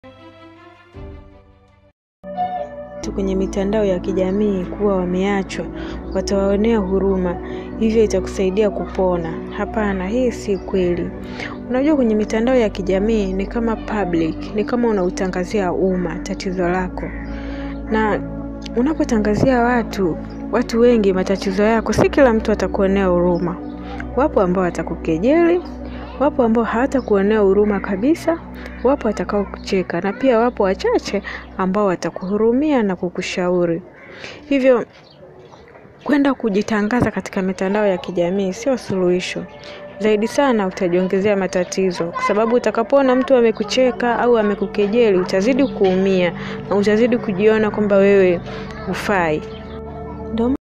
watu kwenye mitandao ya kijamii kuwa wameachwa, watawaonea huruma, hivyo itakusaidia kupona. Hapana, hii si kweli. Unajua, kwenye mitandao ya kijamii ni kama public, ni kama unautangazia umma tatizo lako, na unapotangazia watu watu wengi matatizo yako, si kila mtu atakuonea huruma. Wapo ambao watakukejeli, wapo ambao hawatakuonea huruma kabisa, wapo watakao kucheka, na pia wapo wachache ambao watakuhurumia na kukushauri. Hivyo kwenda kujitangaza katika mitandao ya kijamii sio suluhisho. Zaidi sana utajiongezea matatizo, kwa sababu utakapoona mtu amekucheka au amekukejeli, utazidi kuumia na utazidi kujiona kwamba wewe hufai. Ndio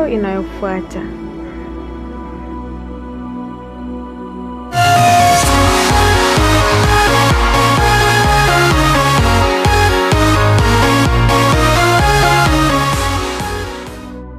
video inayofuata.